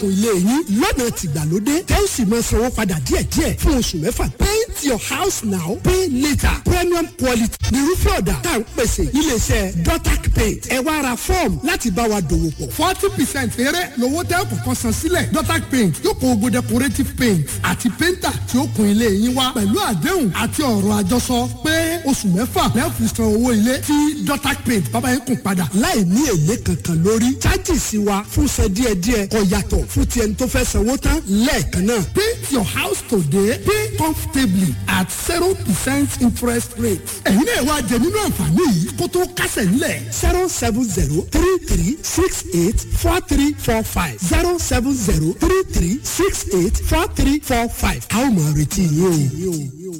kun ilé yín lọ́nà tìgbàlódé tẹ́ ó sì máa sanwó padà díẹ̀díẹ̀ fún oṣù mẹ́fà paint your house now pay later premium quality nírúfẹ́ ọ̀dà tá à ń pèsè iléeṣẹ́ dotac paint ẹ wá ra fọ́ọ̀mù láti bá wa dòwò pọ̀ forty percent eré lówó tẹ́ kọ̀ọ̀kan san sílẹ̀ dotac paint yóò kó gbogbo decorative paint àti painter tí ó kun ilé yín wá pẹ̀lú àdéhùn àti ọ̀rọ̀ àjọsọ pé oṣù mẹ́fà lẹ́ẹ̀fì san owó ilé tí dotac paint bábá yín kùn padà. láì ní èlé kankan lórí chájìsì wa fún san díẹ̀díẹ̀ kò yàtọ̀ fún ti ẹni tó fẹ́ sanwó tán lẹ́ẹ̀kan náà. paint your house today pay comfortably at zero percent interest rate. ẹ̀yin náà wá jẹ nínú àǹfààní yìí kó tó kásẹ̀ nílẹ̀. zero seven zero three three six eight four three four five zero seven zero three three six eight four three four five. a ó máa retí yín o.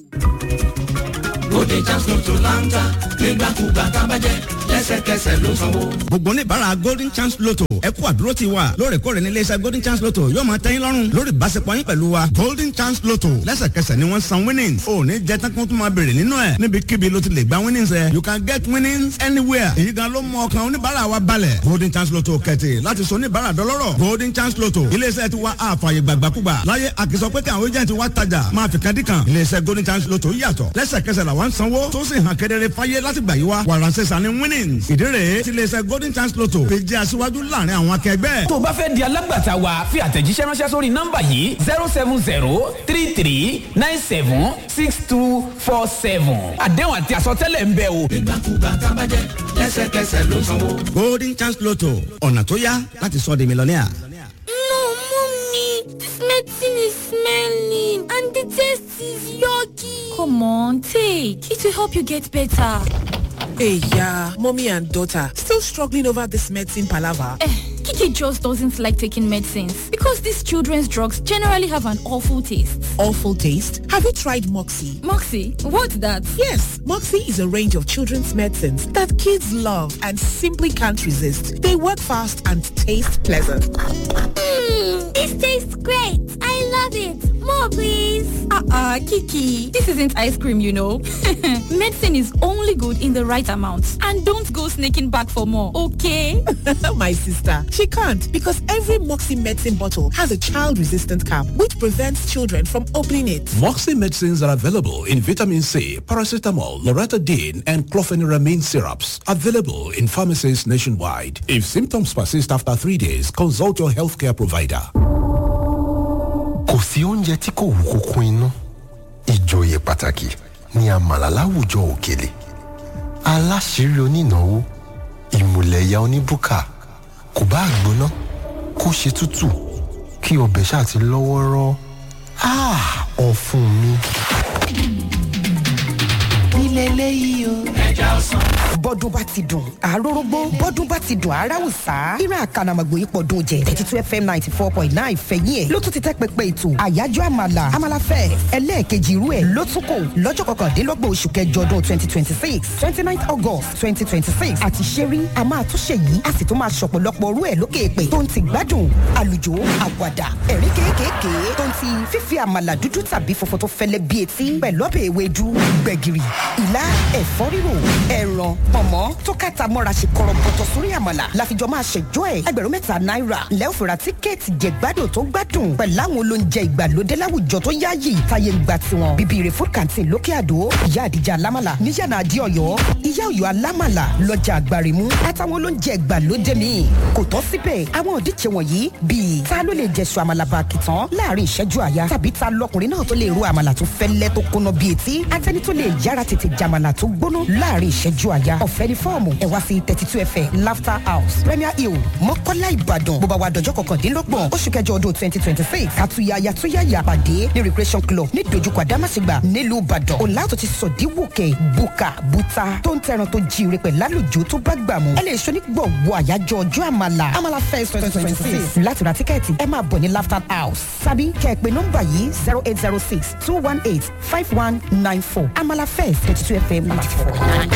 Bóde Jams Lotto láńtà nígbàkúgbà tábàjẹ́ lẹ́sẹ̀kẹsẹ̀ ló sanwó. gbogbo oníbàárà golden chance lotto ẹ kú àdúró ti wa lóòrèkóòrè ní iléeṣẹ́ golden chance lotto yóò máa tẹ́yìn lọ́rùn lórí ìbáṣepọ̀ yín pẹ̀lú wa golden chance lotto lẹ́sẹ̀kẹsẹ̀ ni wọ́n san winnings ò ní jẹ́ tán kí wọ́n tún máa béèrè nínú ẹ̀ níbikíbi ló ti lè gba winnings ẹ̀ you can get winnings anywhere èyí gan ló mú ọkàn oníbàárà wa balẹ̀ golden chance lotto kẹ̀tì láti sọ oníbàárà dọlọ́rọ̀ golden chance lotto iléeṣẹ́ ti wa àfààyè gbàgbàkúgbà láyé àkìsọ pé kí àwọn agent wa tajà máa fi kan dí kan iléeṣẹ́ golden chance lotto yàtọ̀ lẹ́sẹ̀kẹsẹ̀ làwọn sanwó tó sì hàn kedere fáyé láti gbà yí wa wàràǹsẹ̀ sani winnings ìdí rèé tí iléeṣẹ́ golden chance lotto fi jẹ́ aṣíwájú láàrin àwọn akẹgbẹ́. tó o bá fẹ́ di alágbàtà wa fi àtẹ̀jíṣẹ́ ránṣẹ́ sórí nọ́mbà yìí zero seven zero three three nine seven six two four seven àdéhùn àti àsọtẹ́lẹ̀ ń bẹ o. Nígbàkúgbà tábàjẹ́ lẹ́sẹ̀kẹsẹ̀ ló sanwó. golden chance lotto ọ̀nà tó yá láti sọ di mílíọ̀nìà. No, mommy, this medicine is smelling and the taste is yucky. Come on, take. It will help you get better. Hey, yeah, mommy and daughter still struggling over this medicine palaver. Eh, Kiki just doesn't like taking medicines because these children's drugs generally have an awful taste. Awful taste. Have you tried Moxie? Moxie, what's that? Yes, Moxie is a range of children's medicines that kids love and simply can't resist. They work fast and taste pleasant. Mmm, this tastes great. I love it. More, please. Uh-uh, Kiki. This isn't ice cream, you know. Medicine is only good in the right amount. And don't go sneaking back for more, okay? My sister, she can't because every Moxie medicine bottle has a child-resistant cap which prevents children from opening it. Moxie medicines are available in vitamin C, paracetamol, loratadine, and clofeniramine syrups. Available in pharmacies nationwide. If symptoms persist after three days, consult your healthcare provider. kò sí oúnjẹ tí kò wú kókó inú ìjòyè pàtàkì ní àmàlà láwùjọ òkèlè aláṣírí onínáwó ìmùlẹ̀yà oníbùkà kò bá gbóná kó ṣe tútù kí ọbẹ̀ ṣáà ti lọ́wọ́rọ́ Ah, ọ̀fun mi. nílẹ̀ eléyìí o. Ẹja ọsàn. bọ́dún bá ti dùn àròrógbó bọ́dún bá ti dùn aráwùsá ìran àkànàmọ̀gbò yìí pọ̀dún jẹ thirty two fm ninety four point nine fẹ̀yìn ẹ̀ ló tún ti tẹ́ pẹpẹ ètò àyájọ́ àmàlà àmàlàfẹ́ ẹlẹ́ẹ̀kejì irú ẹ̀ ló tún kò lọ́jọ́ kọkàndínlọ́gbọ̀n oṣù kẹjọ ọdún twenty twenty six twenty nine august twenty twenty six àti ṣẹ́rí a máa tún ṣe yìí a sì tún máa ṣọ̀pọ̀lọpọ̀ orú ẹ̀ lókè èpè tó ń ti gbádùn àlùjò àwàdà ẹ̀rí kéékèèké tó ń ti fífi àmàlà dúdú tàbí funfun tó fẹ́lẹ́ bí etí pẹ̀lú ọbẹ̀ ewédú gbẹ̀gìrì ìlà ẹ̀fọ́ rírò ẹ̀ràn pọ̀nmọ́ tó kàtà mọ́ra ṣe kọ̀rọ̀bọ̀tọ̀ sórí àmàlà láfijọ́ máa ṣẹjọ́ ẹ̀ ẹgbẹ̀rún mẹ́ta náírà lẹ́ òfìrà tíkẹ́ẹ̀tì jẹ̀gbádùn tó gbádùn pẹ̀lú àwọn olóúnjẹ ìgbàlódé láwùjọ tó yáàyè táyé ń gba tiwọn bíbí rẹ̀ food canteen lókè àdó ìyá àdìjà alámàlà níyànà àdí ọ̀yọ́ ìyá ọ̀yọ́ alámàlà lọ́jà àgbàrìmú àtàwọn olóúnjẹ ìgbàlódé míì kò tán síbẹ̀ àwọn òdíje wọ̀nyí bíi ta ló lè jẹ̀sùn àmàlà bàkìtàn láàrin ìṣẹ́jú àyà tàbí ta lọkùnrin náà tó lè ro àmàlà tó fẹ́lẹ́ tó kóná bíi etí àtẹni tó lè yára tètè jàmàlà tó gbóná láàrin ìṣẹ́jú àyà ọ̀fẹ́ ní fọ́ọ̀mù ẹ̀ wá sí thirty two fm laughter house premier hill mọ́kọ́lá ìbàdàn bó bá wa dọ̀jọ́ kọkàndínlọ́gbọ̀n oṣù kẹjọ ọdún twenty twenty six àtúnyàyà túnyàyà pàdé ní recreation club ní dojúkọ àdámàṣègbà nílùú ìbàdàn ọ̀làtò ti sọ̀díwòkè buka buta tó ń tẹran tó jíire pẹ̀ lálùjọ tó bá gbà mú ẹ lè ṣo ní gbọ̀ngbọ̀ àyájọ́ ọjọ́ àmàlà àmàlà fest twenty twenty six láti ra tíkẹ́ẹ̀tì ẹ máa bọ̀ ní laughter house sábì kẹ́ẹ̀pẹ́ nọ́mbà yìí zero eight zero six two one eight five one nine four àmàlà fest twenty two fm ninety four nine.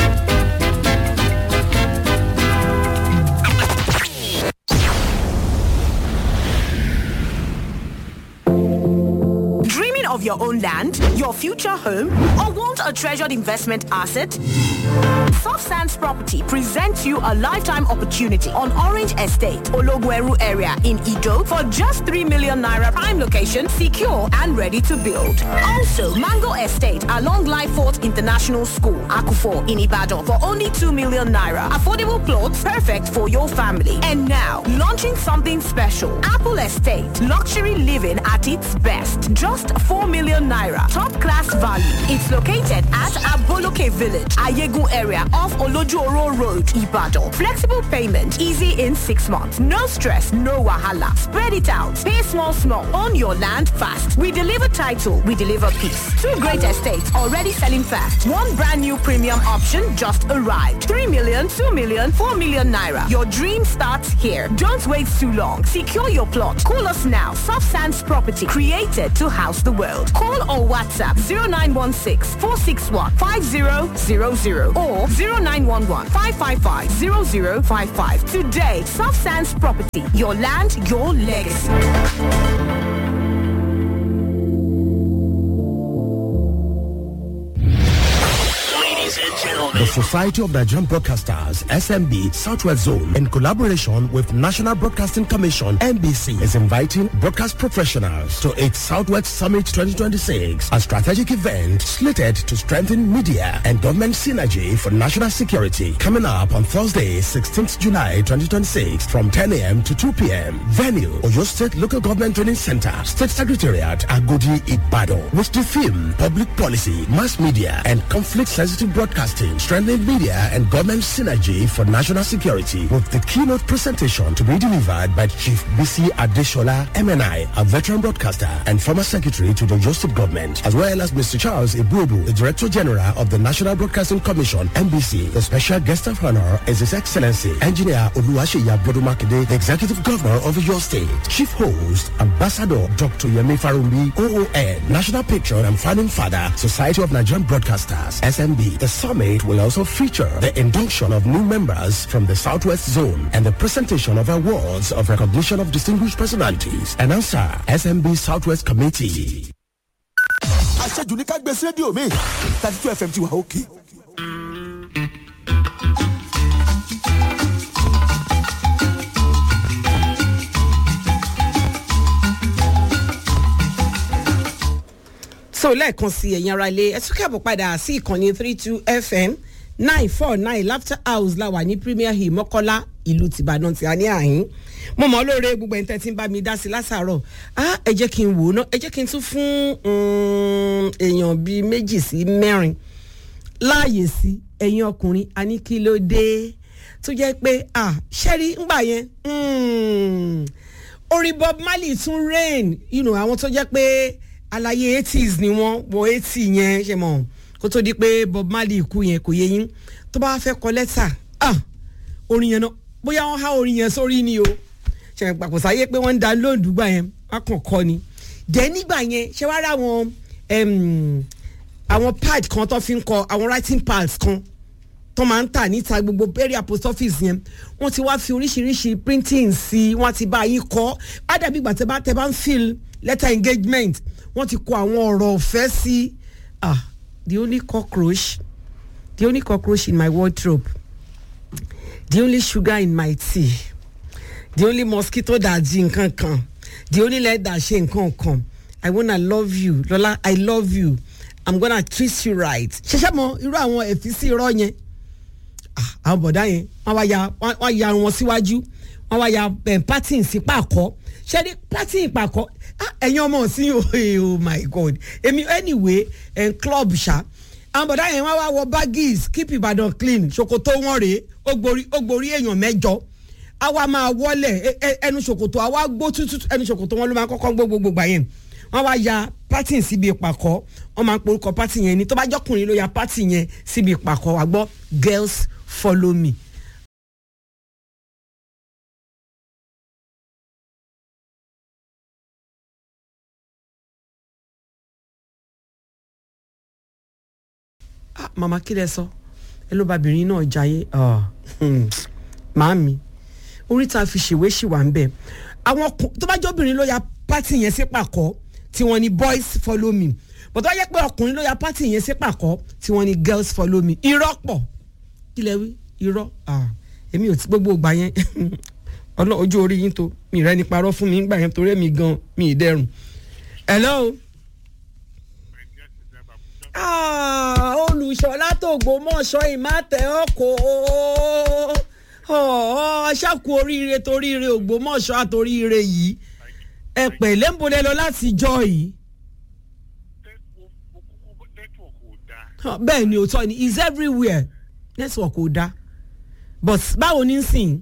Dreaming of your own land, your future home, or want a treasured investment asset? Soft Sands Property presents you a lifetime opportunity on Orange Estate, Ologweru area in Ido for just 3 million naira prime location, secure and ready to build. Also, Mango Estate along Lyford International School, Akufo in Ibadan for only 2 million naira. Affordable plots perfect for your family. And now, launching something special. Apple Estate, luxury living at its best. Just 4 million naira. Top class value. It's located at Aboloke Village, Ayegun area off Olojuoro Road, Ibadan. Flexible payment, easy in six months. No stress, no wahala. Spread it out. Pay small, small. Own your land fast. We deliver title, we deliver peace. Two great estates already selling fast. One brand new premium option just arrived. 3 million, 2 million, 4 million naira. Your dream starts here. Don't wait too long. Secure your plot. Call us now. Soft Sands Property, created to house the world. Call or WhatsApp 0916 461 5000 or 0911 555 0055. Today, Soft Sands Property, your land, your legacy. The Society of Nigerian Broadcasters, SMB Southwest Zone, in collaboration with National Broadcasting Commission, NBC, is inviting broadcast professionals to its Southwest Summit 2026, a strategic event slated to strengthen media and government synergy for national security. Coming up on Thursday, 16th July 2026, from 10 a.m. to 2 p.m. Venue, Oyo State Local Government Training Center, State Secretariat, Agodi, Ibadan, with the theme Public Policy, Mass Media, and Conflict-Sensitive Broadcasting, strengthening media and government synergy for national security, with the keynote presentation to be delivered by Chief BC Adeshola, MNI, a veteran broadcaster and former secretary to the Oyo State government, as well as Mr. Charles Ibubu, the Director General of the National Broadcasting Commission, NBC. The special guest of honor is His Excellency, Engineer Oluwaseyi Abodumakide, the Executive Governor of Oyo State. Chief host, Ambassador Dr. Yemi Farumbi, OON, National Patron and Founding Father, Society of Nigerian Broadcasters, SMB. The summit will also feature the induction of new members from the Southwest Zone and the presentation of awards of recognition of distinguished personalities. Announcer, SMB Southwest Committee. aṣẹ́jú ní ká gbé sí rédíò mi thirty two fm ti wà òkè. so lẹ́ẹ̀kan sí ẹ̀yin ara ilé ẹ tún kẹ́bọ̀ padà sí ìkànnì three two fm nine four nine laughter house la wà ní premier hill mọ́kọ́lá ìlú tìbàdàn tí a ní àhín mo mọ̀ lóore gbogbo ẹni tẹ́ ti ń bá mi dá sí lásàárọ̀ ah ẹ jẹ́ kí n wò ó ná ẹ jẹ́ kí n tún fún um, èèyàn bíi méjì sí mẹ́rin láàyè sí ẹ̀yin ọkùnrin a ní kí ló dé tó jẹ́ pé ah ṣẹ́rí ńgbà yẹn mm, orin bob marley tún rain you know, àwọn tó jẹ́ pé alaye eighties ni wọ́n wọ eighty yẹn ṣe mọ̀ kó tó di pé bob marley kú yẹn kò yé yín tó bá fẹ́ kọ lẹ́tà ah orin yẹn náà bóyá wọ́n há orin yẹn sórí ni o ṣe pàpọ̀ sáyé pé wọ́n ń da lóòdù gbà yẹn wọ́n kàn kọ́ ni dẹ̀ nígbà yẹn ṣe wá rà wọn àwọn pad kan tó fi ń kọ àwọn writing pads kan tó máa ń tà níta gbogbo area post office yẹn wọ́n ti wá fi oríṣiríṣi printing sí i wọ́n ti bá yín kọ́ á dàbí ìgbà tẹ́ bá tẹ́ bá ń fill letter engagement wọ́n ti kọ àwọn ọ̀rọ̀ ọ̀fẹ́ sí ah the only cockroach the only cockroach in my wardrobe the only sugar in my tea the only mosquito that di nǹkan kan the only leg that ṣe nǹkan kan i wanna love you lola i love you i'm gonna treat you right ṣẹṣẹ mọ irú àwọn ẹfíìsì irọ́ yẹn àwọn bọ̀dá yẹn wọ́n wá ya wọ́n ya wọn síwájú wọ́n wá ya patin sí pàkọ́ ṣé ní patin pàkọ́ ẹ̀yin ọmọ sí oh my god èmi anyway ẹ̀ club ṣá àwọn bọ̀dá yẹn wọ́n wá wọ baggies keep ìbàdàn clean ṣòkòtò wọn rèé ó gborí ó gborí èèyàn mẹ́jọ àwa máa wọlé ẹnu ṣòkòtò àwa gbó tútù ẹnu ṣòkòtò wọn ló máa kọ́kọ́ gbó gbogbo gbà yẹn wọ́n wá ya pátì síbi ìpàkọ́ wọ́n máa porúkọ pátì yẹn ni tó bá jọkùnrin ló ya pátì yẹn síbi ìpàkọ́ wà gbọ́ girls follow me. ah mama kí lẹ sọ ẹ ló babìnrin náà jayé màámi oríta fi ṣèwé ṣì wà ń bẹ àwọn tó bá jẹ́ obìnrin ló ya pátì yẹn sí pàkọ́ tí wọ́n ní boys follow me but tó bá yẹ pé ọkùnrin ló ya pátì yẹn sí pàkọ́ tí wọ́n ní girls follow me irọ́ pọ̀ kílẹ̀ wí irọ́ ah, èmi ò ti gbogbo ìgbà yẹn ọlọ́ ojú orí yín tó mi rẹ́ ni parọ́ fún mi ńgbà yẹn torí èmi gan mi ì dẹrùn. hello. Ah, olùṣọ́lá tògbómọ̀ṣọ́ ìmátẹ̀ ọkọ̀ ọ̀ ṣàkó oríire toríire ògbómọ̀ṣọ́ àtoríire yìí ẹ pẹ̀lẹ́ ń bolẹ̀ lọ láti jọ yìí. Huh, bẹ́ẹ̀ ni òótọ́ ni is everywhere network ò da but báwo ní sìn.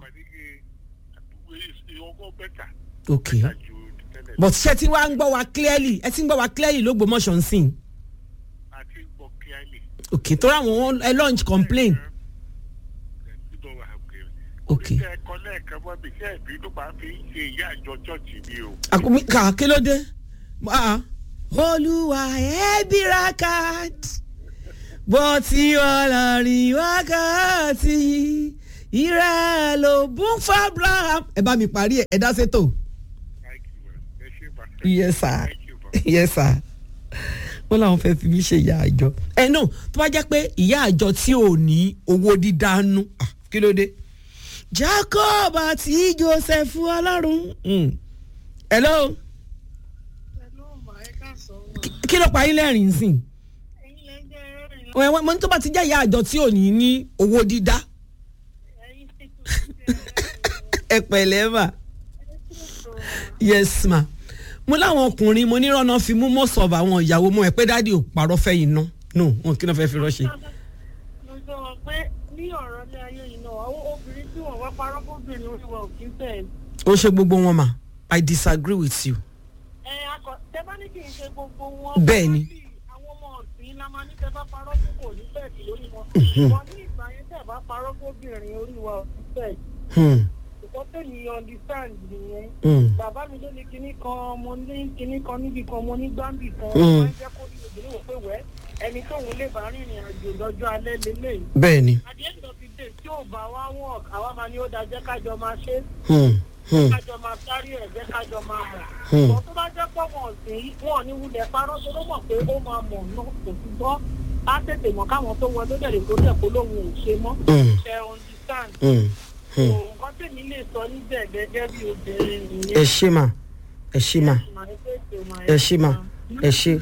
ok but ṣé tí wàá ń gbọ́ wa clearly ẹ ti ń gbọ́ wa clearly lógbómọ̀ṣọ́ ń sìn. ok tó ra àwọn ẹ launch complain. ok àkómi kà kí ló dé. Ah, olúwa ẹ bíra káàdì bó ti ọlọ́rin wákàtí ìrẹ́ ló bún fábra. ẹ bá mi parí ẹ ẹ dá sétò. yes sir yes sir wọ́n làwọn fẹ́ fi mí ṣe ìyá àjọ. ẹ náà tó bá jẹ́ pé ìyá àjọ tí ò ní owó dídánú ah, kí ló dé. jacob àti joseph ọlọ́run. Mm. hello. Kí- kí ló pa yín lẹ́rìn-ín sìn wọ́n wọ́n tó bá ti jẹ́ ìyá àjọ tí ò ní ní owó dídá. ẹ pẹ̀lẹ́ mà yes ma mo láwọn ọkùnrin mo ní rọ́nà fi mú most of àwọn ìyàwó mọ́ ẹ pé dáàdi ò parọ́ fẹ́ yìí ná no wọn kí ló fẹ́ fi rọ́ṣẹ́. mo sọ wọn pé ní ọ̀rọ̀ ilé ayé yìí náà àwọn obìnrin tí wọ́n wá parọ́ fóbìnrin orí wọn ò kí ń tẹ̀ ó ṣe gbogbo wọn mà i disagree with you. ẹ akọ tẹ bá ní kì í ṣe gbogbo wọn. bẹ́ẹ̀ ni àwọn ọmọ ọ̀sìn la máa ní tẹ bá parọ́ fún kò ní bẹ́ẹ̀kì lórí wọn. Mhm. wọn ní ìgbà yẹn tẹ bá parọ́ fóbìnrin orí wọn ò kí ń bẹ́ẹ̀kì. Hmm. ìkọ́ tẹ̀lé understand nìyẹn. Mm. bàbá mi ló ní kinní kan mo ní kinní kan níbi kan mo ní gbáǹbì kan. Mm. wọ́n jẹ́ kó ní obìnrin wò pé wẹ́ ẹni tóun lè bá rìnrìn àjò lọ́jọ́ alẹ́ lélẹ́yìí. bẹ́ẹ̀ ni. at the end of the day tí ò bá wá work àwa máa ní ó da jẹ́ kájọ máa ṣe é Hmm. Hmm. kájọ máa sáré ẹ̀ jẹ́ kájọ máa mọ̀. Hmm. Bọ̀ tó bá jẹ́ pọ̀ wọ̀n sí wọn ò ní wulẹ̀ parọ́ tó ló mọ̀ pé ó máa mọ̀ náà kò sí gbọ́. Á tètè mọ̀ káwọn tó wọ lójẹ̀lẹ̀ tó tẹ̀ kó lóun ò ṣe mọ́. Hmm. Ṣé understand? Hmm. Hmm. So, Nǹkan tèmi lè sọ níbẹ̀ gẹ́gẹ́ bí obìnrin ẹ nìyẹn. ṣe mà ẹ ṣe mà ẹ ṣe mà ẹ ṣe.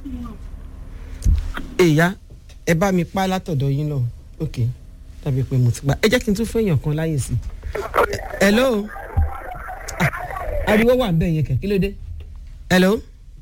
èyá ẹ bá mi pa látọ̀dọ̀ yín lọ ok tàbí pé mo ti gbà ẹ jẹ́ kí n tún fún èèyàn kan láyè sí. hello Ah, ariwo wà ń bẹ̀ yẹn kẹ̀ kí ló dé. hello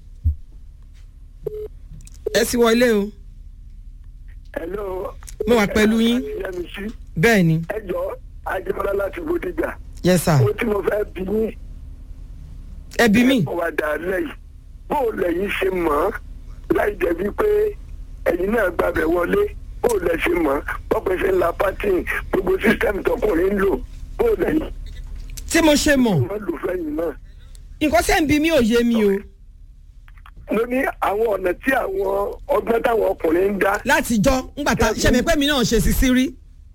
ẹ sì wọlé o hello. mo wà pẹ̀lú yín yẹmísí. bẹ́ẹ̀ ni ẹ jọ ajẹmọlá láti bódìjà. yes sir ó tí mo fẹ́ bí yín. ẹ bí mi. ẹ wà dà lẹ́yìn bó o lẹ́yìn ṣe mọ̀ ọ́ láì jẹ̀bi pé ẹ̀yin náà gbàbẹ̀ wọlé bó o lẹ̀ ṣe mọ̀ ọ́ bọ́pẹ́ ṣe ń la pátìn gbogbo sísítẹ́mù tọkùnrin ń lò bó o lẹ́yìn. tí mo ṣe mọ̀ wọ́n lò fẹ́yìn náà. nǹkan sẹ́ ń bí mi ò yé mi o. mo ní àwọn ọ̀nà tí àwọn ọgbọ́n táwọn ọkùnrin ń dá. láti jọ ńgbà tá ṣẹ̀mí pé mi náà ṣe sí sí rí.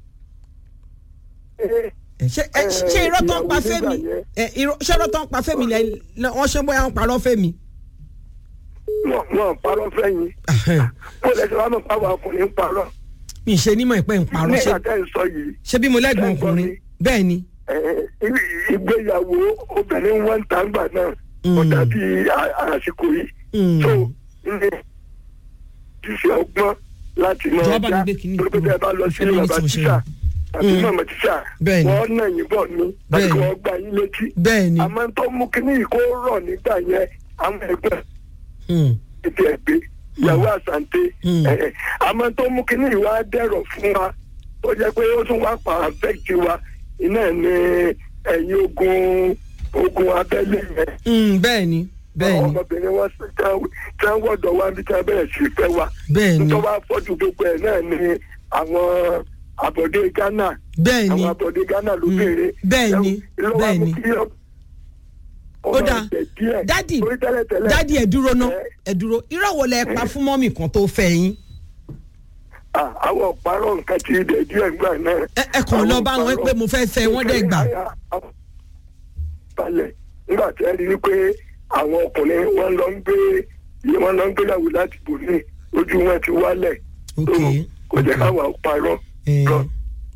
ṣe ẹ, ṣe irọ́ tó ń pa fẹ́mi ẹ, irọ́- ṣé irọ́ tó ń pa fẹ́mi lẹ lẹ- wọ́n ṣe bóyá wọ́n parọ́ fẹ́mi. wọn wọn parọ́ fẹ́yìn bó lẹ ṣe wá mọ̀ pàwọn ọkùnrin ń parọ́. mi ṣe nímọ̀ ìpẹ́ ń parọ́ ṣe nígbà tẹ́ ń sọ yìí. ṣé bí mo lẹ́gbọ̀n ọkùnrin bẹ́ẹ̀ ni. ẹ, ì- ìgbéyàwó obìnrin wọn ń ta ńgbà náà ó dàbí à- àsìkò yìí. so ní ṣíṣe ọgbọ́n láti mọ Jọ̀wọ́ bá mi ọjà gbé kinní tó bẹ́ẹ̀ bá lọ sí Ìfẹ́ lóyún bàbá tí mo ṣe tíṣà àti Mm. màmá tíṣà Bẹ́ẹ̀ ni. wọ́n nà yín bọ̀ ní tàbí Bẹ́ẹ̀ ni. wọ́n gbà yín létí. bẹ́ẹ̀ ni. àmọ́ tó mú kinní yìí kó rọ̀ nígbà yẹn àwọn ẹgbẹ́ Hmm. ètò ẹgbẹ́ ìyàwó àsàǹtẹ ẹ̀, àmọ́ tó mú kinní yìí wá dẹ̀rọ̀ fún wa ó jẹ́ pé ó tún wá pa àfẹ́kì wa iná ẹ̀ ní ẹ̀yìn ogun ogun abẹ́lé yẹn Hmm, bẹ́ẹ̀ ni bẹ́ẹ̀ ni ọmọbìnrin wọn sì tán- tán wọ́dọ̀ wá bí tán bẹ̀rẹ̀ sí fẹ́ wa bẹ́ẹ̀ ni nítorí wá fọ́jú gbogbo ẹ̀ náà ni àwọn àbọ̀dé ghana bẹ́ẹ̀ ni àwọn àbọ̀dé ghana ló béèrè bẹ́ẹ̀ ni bẹ́ẹ̀ ni. ó dáa dádì dádì ẹ dúró ná ẹ dúró irọ́ wo lẹ pa fún mọ́mì kan tó fẹ́ yín. àwọn ọ̀parọ̀ nǹkan ti dẹ̀ díẹ̀ gbà náà. ẹ kàn lọ bá wọn pé mo fẹ́ fẹ́ wọ́n dẹ̀ gbà. balẹ̀ nígbà tí ẹ rí i pé àwọn ọkùnrin wọn lọ ń gbé wọn lọ ń gbéyàwó láti bò ní ojú wọn ti wálẹ̀ tó kò jẹ́ káwọn parọ́ lọ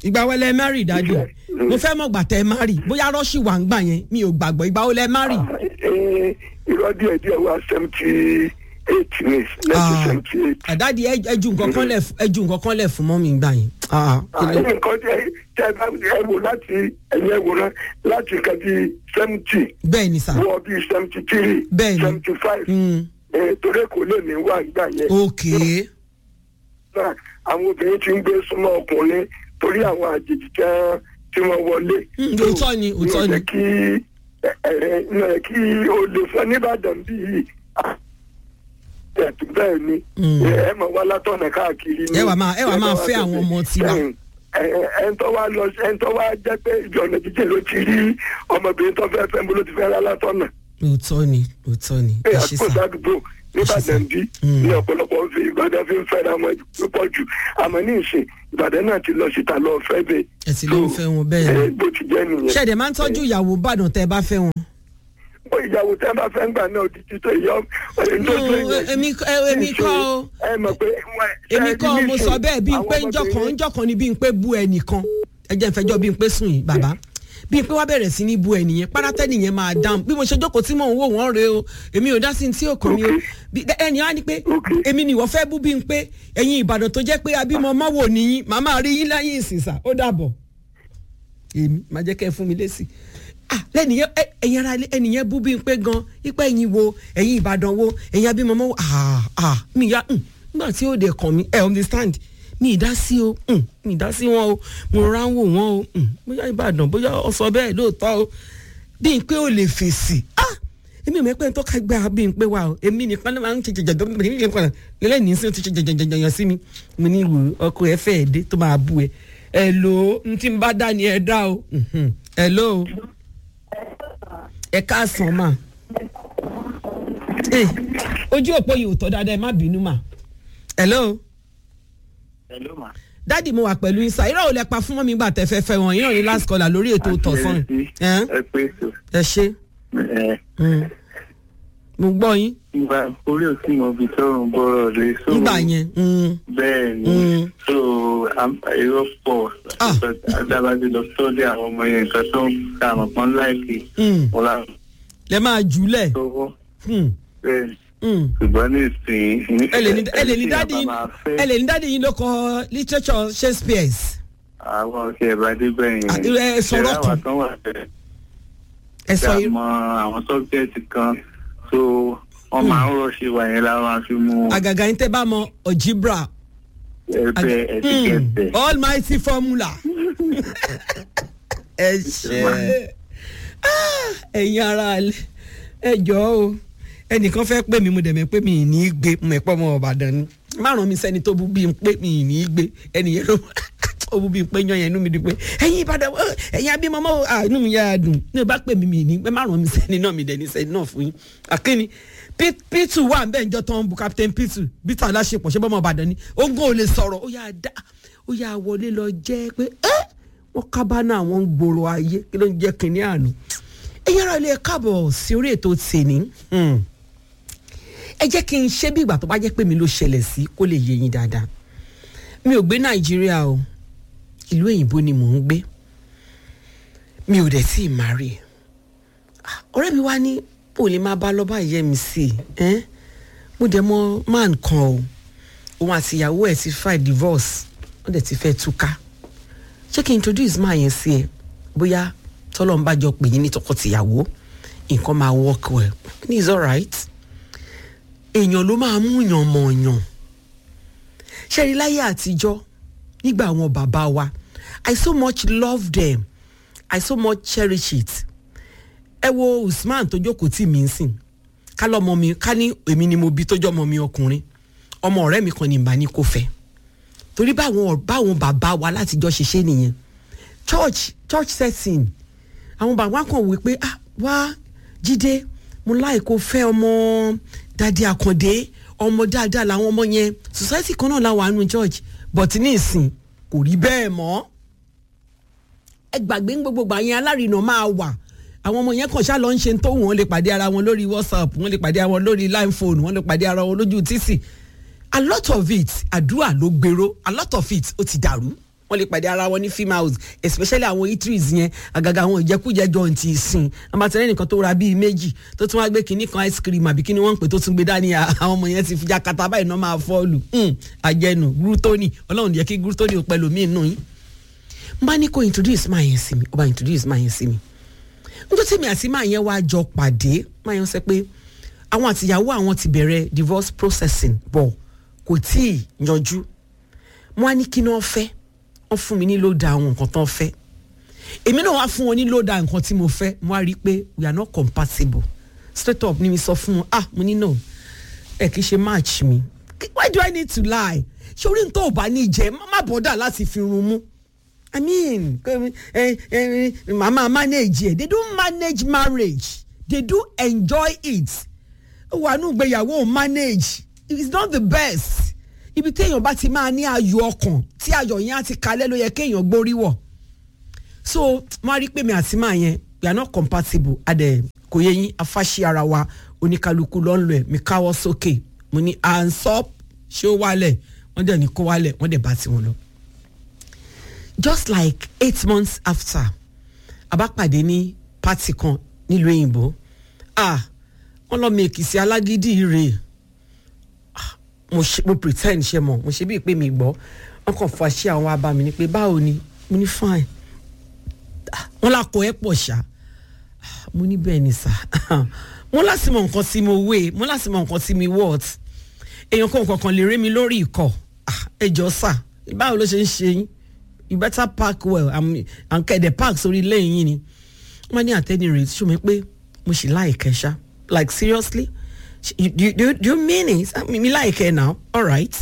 ìgbà wo lẹ márì dájú mo fẹ́ mọ̀ gbà tẹ márì bóyá rọ́ọ̀ṣì wà ń gbà yẹn mi ò gbàgbọ́ ìgbà wo lẹ márì. Eh, irọ́ díẹ̀ díẹ̀ wá seventy eight ni nineteen seventy eight. àdádi ẹjú nǹkan kan lẹ̀ fún- ẹjú nǹkan kan lẹ̀ fún mọ́ mi gbà yẹn. Ah, kí ló- àyè nǹkan tẹ tẹ bá ẹ wò láti ẹ̀yẹ wò náà láti nǹkan bíi seventy. bẹ́ẹ̀ ni sà. wọ bíi seventy three. bẹ́ẹ̀ ni seventy five. torí kò lè ní wà nígbà yẹn. ok náà àwọn obìnrin ti ń gbé súnmọ́ ọkùnrin torí àwọn àjèjì tẹ́ tí wọ́n wọlé. Mm, òótọ́ ni, òótọ́ ni. ní kí ẹ ẹ ẹ kí o lè fẹ́ nìbàdàn bíi ẹ̀tún bẹ́ẹ̀ ni ẹ mọ̀ wá látọ̀nà káàkiri ni. ẹ wà máa ẹ wà máa fẹ́ àwọn ọmọ tiwa. ẹ̀ńtọ́ wa lọ ẹ̀ńtọ́ wa jẹ́ pé ìjọ ọ̀nà jíjìn ló ti rí ọmọbìnrin tó fẹ́ fẹ́ bó ló ti fẹ́ rà látọ̀nà. òótọ́ ni òótọ́ ni ẹ ẹ ṣe àdúgbò sà. sádùúgbò nìbàdàn bí ní ọ̀pọ̀lọpọ̀ fi ìbàdàn fi ń fẹ́ra wọn púpọ̀ jù àmọ́ ní ìsìn ìbàdàn náà ti lọ síta lọ fẹ́ bẹ́ẹ̀. ẹ ti ló ń fẹ́ wọn bẹ́ẹ̀ ẹ ni. bó ti jẹ́ nìyẹn. ṣẹ̀dẹ̀ máa ń tọ́jú ìyàwó bàdàn tẹ́ ẹ bá fẹ́ wọn. ó ìyàwó tẹ́ bá fẹ́ ń gbà náà di títọ́ ìyọ́ ẹni tó tó No, èmi ẹ- èmi kọ́ o. ẹ mọ̀ pé èmi kọ́ mo sọ bẹ́ẹ̀ bí n pé njọ́ kan njọ́ kan ni bí n pé bú ẹnìkan ẹ jẹ́ n fẹjọ́ bí n pé sùn yìí bàbá bí n pé wá bẹ̀rẹ̀ sí ní bú ẹnìyẹn párátẹ́ nìyẹn máa dáhùn bí mo ṣe jókòó tí mò ń wò wọ́n rè o èmi ò dá sí ní tí ò kàn mí o Bí- ẹni á ní pé èmi nìwọ fẹ́ bú bí n pé ẹ̀yin ìbàdàn tó jẹ́ pé abímọ ọmọ wò níyìn màmá rí yín lẹ́yìn ìsìnsà ó dàbọ̀ èmi máa jẹ́ kẹ́ ẹ fún mi lésì ah lẹ́nìyẹn ẹ- ẹ̀yin ara ilé ẹnìyẹn bú bí n pé gan ipa ẹ̀yin wo ẹ̀yin ìbàdàn wo ẹ̀yin abímọ ọmọ wo ah ah mi ya mm, nígbà tí ó dé kàn mí ẹ understand mi ì dá sí o mm, mi ì dá sí wọn o mo rà ń wò wọn o mm, bóyá ìbàdàn bóyá ọsọ bẹ́ẹ̀ lóòótọ́ o bí n pé ó lè fèsì ah èmi ò mẹ́pẹ́ tó ká gbá bí n pé wa o èmi nìkan ló máa ń ṣe jẹjẹjẹ lẹ́yìn sí ti ṣe jẹjẹjẹjẹ sí mi mo ní ìwò ọkọ ẹ fẹ́ ẹ̀ dé tó máa bú ẹ ẹ lò ó n tí n bá dá ni ẹ dá o mhm, ẹ lò ó ẹ káàsán mà Eh, ojú òpó yìí ò tọ́ dáadáa ẹ má bínú mà hello Hello ma. dádì mo wà pẹ̀lú isa irọ́ ò lẹ pa fún mọ́mí gbà tẹ́ fẹ́ fẹ́ wọn yín ní last caller lórí ètò tọ̀sán ẹ̀ ẹ pé so. ẹ ṣe ẹ Mm. mo gbọ́ yín nígbà orí òsì mọ ibi tọrùn bọrọ rè so. nígbà yẹn mm, bẹ́ẹ̀ ni Mm. so am- èrò pọ̀ adábàdé lọ sọ́dẹ̀ àwọn ọmọ yẹn nǹkan tó ń ta àmọ̀ pọ́n láìpẹ́ mm. wọn là lẹ máa jùlẹ̀ sọ́wọ́ Mm, bẹ́ẹ̀ ni. mm. ṣùgbọ́n ní ìsìn ẹ lè ní ẹ lè ní tí dádì a bá yín máa fẹ́, ẹ lè ní dádì yín ló kọ literature shakespeare àwọn ọ̀sẹ̀ ìbàdí bẹ́ẹ̀ Ah, yẹn ẹ sọ̀rọ̀ Ṣẹ̀rá kan. wa kan wà bẹ́ẹ̀ ẹ sọ tí a irú mọ àwọn sọ́bjẹ́tì kan so wọ́n máa ń rọ̀ṣẹ̀ wà yẹn láwọn àfi mú àgàgà yín tẹ́ bá mọ ọ̀jìbra ẹgbẹ́ ẹ̀tíkẹ́tẹ̀. almighty formula ẹ ṣe Ah, ẹ̀yin ara alẹ́ ẹ jọ̀ọ́ o ẹnìkan fẹ́ pè mí mo dẹ̀ mẹ́ pé mi ì ní í gbé mo ẹ̀pọ̀ ọmọ ọ̀bàdàn ni márùn mi sẹ́ni tó bú bí n pé mi ì ní í gbé ẹnìyẹn ló ó bú bí n pé yan yẹn inú mi dùn pé ẹ̀yin ìbàdàn ọ, ẹ̀yin abímọ mọ́ à inú mi yára dùn ní o bá pè mí mi ì ní gbé márùn mi sẹ́ni náà mi dẹ̀ ní sẹ́ni náà fún yín àkínní p2 wà bẹ́ẹ̀ njọ́ tán bu captain p2 bíta aláṣepọ̀ ṣé bọ́mọ ọ̀bàdàn ni ogun ò lè sọ̀rọ̀ ó yà dá ó yà wọlé lọ jẹ́ pé ẹ́ wọ́n kábánà àwọn ń gbòòrò ayé kí ló ń jẹ́ kínní àná ẹ̀yin ara ilé káàbọ̀ sí orí ètò tèmi Hmm. ẹ jẹ́ kí n ṣe bí ìgbà tó bá jẹ́ pé mi ló ṣẹlẹ̀ sí kó lè yé yín dáadáa mi ò gbé nàìjíríà o ìlú òyìnbó ni mò ń gbé mi ò dẹ̀ tí ì má rí Ah, ọ̀rẹ́ mi wá ní bó lè máa bá lọ bá yẹ mi sí i ẹ́n? mo dẹ̀ mọ man kan o òun àti ìyàwó ẹ̀ ti file divorce wọ́n dẹ̀ ti fẹ́ túká ṣé kí n introduce máa yẹn sí ẹ bóyá tọ́lọ́n bá jọ pè yín ní tọkọtìyàwó nǹkan máa work well ní is alright èèyàn ló máa mú yàn mọ̀ yàn ṣẹ́rí láyé àtijọ́ nígbà àwọn bàbá wa I so much love them I so much cherish it ẹ wo Usman tó jókòó tì mí sìn ká lọ́mọ mi ká ní èmi ni mo bí tó jọ́ ọmọ mi ọkùnrin ọmọ ọ̀rẹ́ mi kan ní ìbá ní kò fẹ́ torí báwọn báwọn bàbá wa látijọ́ ṣe ṣe nìyẹn church church setting àwọn bàbá kan wí pé ah wá jíde mo láì kó fẹ́ ọmọ dadi àkàndé ọmọ dáadáa làwọn ọmọ yẹn society kan náà làwọn àánú church but ní ìsìn kò rí bẹ́ẹ̀ mọ́ ẹ gbàgbé ń gbogbo gbà yẹn alárinà máa wà àwọn ọmọ yẹn kàn ṣá lọ ń ṣe tó wọn lè pàdé ara wọn lórí whatsapp wọn lè pàdé ara wọn lórí line phone wọn lè pàdé ara wọn lójú títì a lot of it àdúrà ló gbèrò a lot of it ó ti dàrú wọ́n lè pàdé ara wọn ní film house especially àwọn eateries yẹn àgàgà àwọn ìjẹkújẹ joint ìsìn àmàtẹ́rẹ́ nìkan tó ra bíi méjì tó tún wá gbé kinní kan ice cream àbí kinní wọ́n ń pè tó tún gbé dání àwọn ọmọ yẹn ti fi jakata báyìí náà máa fọ́ọ̀lù àjẹnù gúrútónì ọlọ́run jẹ́ kí gúrútónì ò pẹ̀lú mí nù yín n bá ní kó introduce máa yẹn sí mi ó bá introduce máa yẹn sí mi nítorí tèmi àti máa yẹn wá jọ pàdé máa yẹn sọ pé àwọn àtìyàwó àwọn ti bẹ̀rẹ̀ divorce processing bọ̀ kò tí ì yanjú wọn á ní kí ni wọn fẹ́ wọn fún mi ní ló da àwọn nǹkan tán fẹ́ èmi náà wá fún wọn ní ló da nǹkan tí mo fẹ́ mo á rí i pé we are not compatible straight up ni mi sọ fún wọn ah mo ní no ẹ kì í ṣe match mi why do i need to lie ṣé orí nǹkan ò bá ní jẹ má bọ́dà láti fi run mú i mean eh, eh, mama manage it they don't manage marriage they do enjoy it wà nù gbéyàwó manage it's not the best ibi téèyàn bá ti máa ní ayọ̀ ọkàn tí ayọ̀ yẹn á ti kalẹ̀ ló yẹ kéèyàn gbórí wọ̀ so wọ́n á rí pé mi àti máa yẹn we are not compatible adẹ kò yẹ yín afáṣí ara wa oníkálukú ló ń lọ ẹ̀ mi káwọ́ sókè mo ní ansop ṣé ó wálẹ̀ wọ́n dẹ̀ ní kó wálẹ̀ wọ́n dẹ̀ bá tiwọn lọ. just like eight months after abápàdé ní pátì kan nílùú òyìnbó ah wọ́n lọ mi èkìsí alágídí rèé mo ṣe mo pretend ṣe mọ mo ṣe bíi pé mi gbọ́ wọn kàn fọ àṣẹ àwọn abá mi ni pé báwo ni mo ní fine wọn lakọ ẹ pọ̀ ṣá mo ní bẹ́ẹ̀ ni sà mo láti mọ nǹkan tí mo wé mo láti mọ nǹkan tí mi wọ́ọ̀t èèyàn kan kankan lè rí mi lórí ikọ̀ ẹ jọ sà báwo ló ṣe ń ṣe yín you better park well and kẹ̀dẹ̀ park sórí ilé yín ni wọ́n ní àtẹ́ni rẹ̀ ṣùgbọ́n pé mo sì láìkẹ́ ṣá like seriously do you, do, you, do you mean it mi mi láìkẹ́ now all right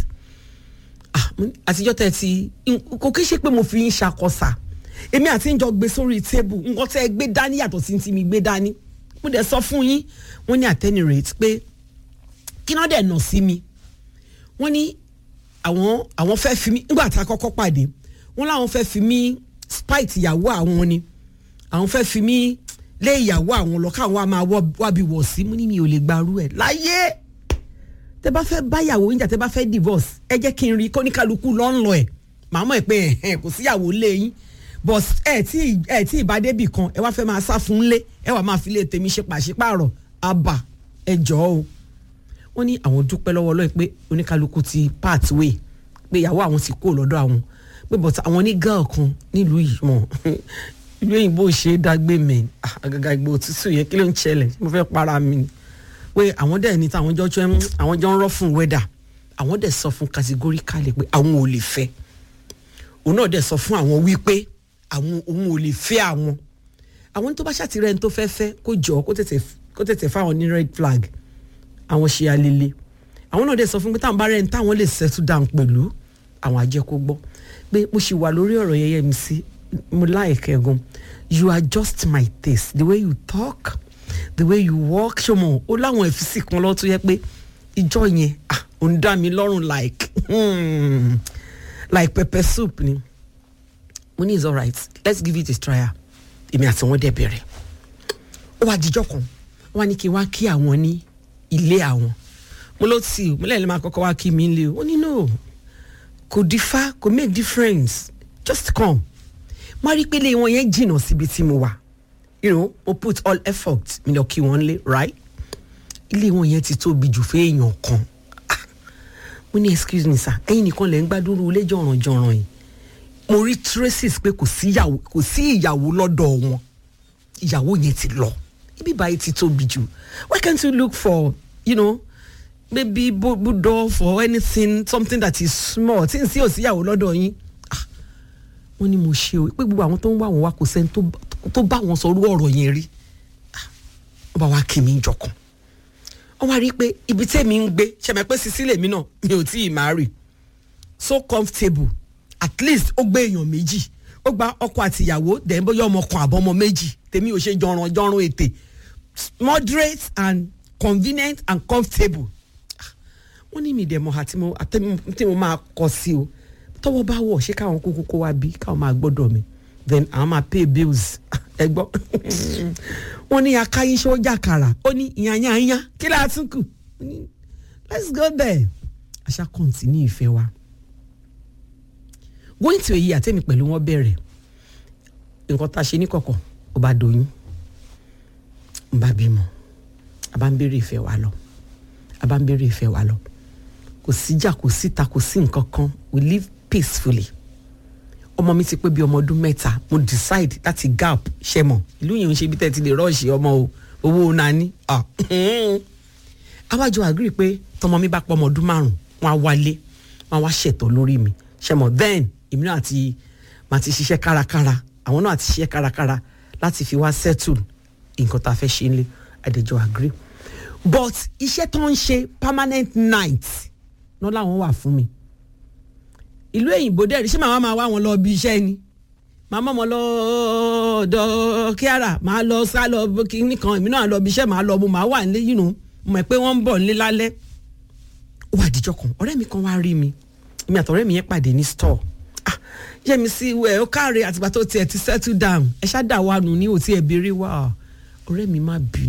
àtijọ́ tẹ̀ ti kò kí ṣe pé mo fi ń ṣàkọsà èmi àti ń jọ gbé sórí tébù nǹkan tẹ́ ẹ gbé dání yàtọ̀ sí ti mi gbé dání mo dẹ̀ sọ fún yín wọ́n ní àtẹ́ni rate pé kí náà dẹ̀ nà sí mi wọ́n ní àwọn àwọn fẹ́ fi mí nígbà tá a kọ́kọ́ pàdé wọ́n láwọn fẹ́ fi mí spite ìyàwó àwọn ni àwọn fẹ́ fi mí lé ìyàwó àwọn lọ káwọn máa wábi wọ̀ sí mú ní mi ò lè gbarú ẹ̀ láyé tẹ bá fẹ́ báyàwó yín jà tẹ bá fẹ́ divorce ẹ jẹ́ kí n rí kóníkálukú lọ́ ń lọ ẹ̀ màá mọ̀ ẹ̀ pé ẹ̀hẹ́n kò síyàwó lé yín but ẹ tí ẹ tí ìbádébì kan ẹ wá fẹ́ máa sá fún lé ẹ wà máa fi lé tèmi ṣe pàṣípààrọ̀ àbà ẹ jọ̀ọ́ o wọ́n ní àwọn dúpẹ́ lọ́wọ́ lọ́ọ̀ pé oníkálukú ti part way pé ìyàwó àwọn ti kó lọ́dọ̀ àwọn pé but àwọn ní girl kan nílùú yìí mọ̀ ìlú òyìnbó ṣe é dágbé mẹ́ àgàgà ìgbò òtútù yẹn kí ló ń ṣẹlẹ̀ mo fẹ́ para mi ni pé àwọn dẹ̀ ní táwọn jọ tún àwọn jọ ń rọ́ fún wẹ́dà àwọn dẹ̀ sọ fún categorically pé àwọn ò lè fẹ́ òun náà dẹ̀ sọ fún àwọn wípé àwọn òun ò lè fẹ́ àwọn àwọn tó bá ṣàtìrẹ́ ní tó fẹ́ fẹ́ kó jọ kó tètè kó tètè fáwọn ní red flag àwọn ṣe alele àwọn náà dẹ̀ sọ fún pé táwọn bá rẹ̀ ní táwọn lè settle down pẹ̀lú àwọn àjẹkó gbọ́ pé mo ṣì wà lórí ọ̀rọ̀ yẹyẹ mi sí mo láìkẹ́ gan you are just my taste the way you talk the way you walk ṣọmọ ó láwọn ẹ̀físì kan lọ́ọ́ tó yẹ pé ìjọ yẹn ah ò ń dá mi lọ́rùn like hmm, like pepper soup ni mo ní is alright let's give it a trial èmi àti wọn dẹ̀ bẹ̀rẹ̀ ó wá dijọ́ kan wọ́n á ní kí n wá kí àwọn ní ilé àwọn mo ló tì mo lẹ́yìn lè máa kọ́kọ́ wá kí mi lé o ó ní no kò differ kò make difference just come mo rí i pé ilé wọn yẹn jìnnà síbi tí mo wà you know mo put all effort mi lọ kí wọn lé right ilé wọn yẹn ti tóbi jù fún èèyàn kan Ah, mo ní excuse me sir ẹ̀yin nìkan lẹ ń gbádùn ilé jọ̀rànjọ̀ràn yìí mo rí traces pé kò sí ìyàwó kò sí ìyàwó lọ́dọ̀ wọn ìyàwó yẹn ti lọ ibi báyìí ti tóbi jù why can't you look for you know maybe budo for anything something that is small tí n sí òsì ìyàwó lọ́dọ̀ yín Ah, wọ́n ní mo ṣe o pé gbogbo àwọn tó ń wá wọn wá kò sẹ́ni tó- tó bá wọn sọ orú ọ̀rọ̀ yẹn rí Ah, wọ́n bá wá kí mi jọkàn wọ́n wá rí i pé ibi tẹ́mi ń gbé ṣẹ̀mẹ̀ pé sisi lèmi náà mi ò tí ì máa rì so comfortable at least ó gbé èèyàn méjì ó gba ọkọ àti ìyàwó dẹ̀ bóyá ọmọ kan àbọ̀mọ méjì tèmi ò ṣe jọ̀ràn jọ̀ràn ètè moderate and convenient and comfortable Ah, wọ́n ní mi dẹ̀ mọ̀ àti mo àtẹ́mi tí mo máa kọ sí o tọwọ́ bá wọ̀ ṣé káwọn kúkú kó wa bí káwọn máa gbọ́dọ̀ mi then àwọn máa pay bills ẹ gbọ́ wọ́n ní akáyín ṣó jàkàrà ó ní ìyànyànyà kí ló tún kù Ó ní, let's go there àṣà continue ìfẹ́ wa going to èyí àtẹ̀mí pẹ̀lú wọn bẹ̀rẹ̀ nǹkan tá a ṣe ní kọ̀kọ̀ ó bá doyún ń bá bímọ a bá ń béèrè ìfẹ́ wa lọ a bá ń béèrè ìfẹ́ wa lọ kò síjà kò síta kò sí nǹkan kan we live peacefully ọmọ mi ti pé bí ọmọ ọdún mẹ́ta mo decide láti gap ṣe mọ̀ ìlú yìí ń ṣe bí tẹ́ ti lè rọ́ọ̀ṣì ọmọ o owó nani ah awájọ agree pé tọmọ mi bá pọ ọmọ ọdún márùn wọn á wálé wọn á wá ṣètò lórí mi ṣe mọ̀ then èmi náà ti máa ti ṣiṣẹ́ kárakára àwọn náà ti ṣiṣẹ́ kárakára láti fi wá settle nǹkan tá a fẹ́ ṣe ń lé àdèjọ agree but iṣẹ́ tó ń ṣe permanent night náà làwọn wà fún mi ìlú èyìnbó dẹ́rì ṣé màá máa wá wọn lọ bí iṣẹ́ ni màá mọ̀ mọ́ lọ ọ̀dọ̀ kíára màá lọ sá lọ kíní kan èmi náà lọ bí iṣẹ́ màá lọ mo màá wà nílé yìí nù mo mọ̀ pé wọ́n ń bọ̀ nílé lálẹ́ ó wà díjọ́ kan ọ̀rẹ́ mi kan wá rí mi èmi àtọ̀rẹ́ mi yẹn pàdé ní store ah yẹ́mi sí ẹ̀ ó káre àtìgbà tó tiẹ̀ ti settle down ẹ̀ ṣáà dà wà nù ní òtí ẹ̀ béèrè wá ọ̀rẹ́ mi má bínú.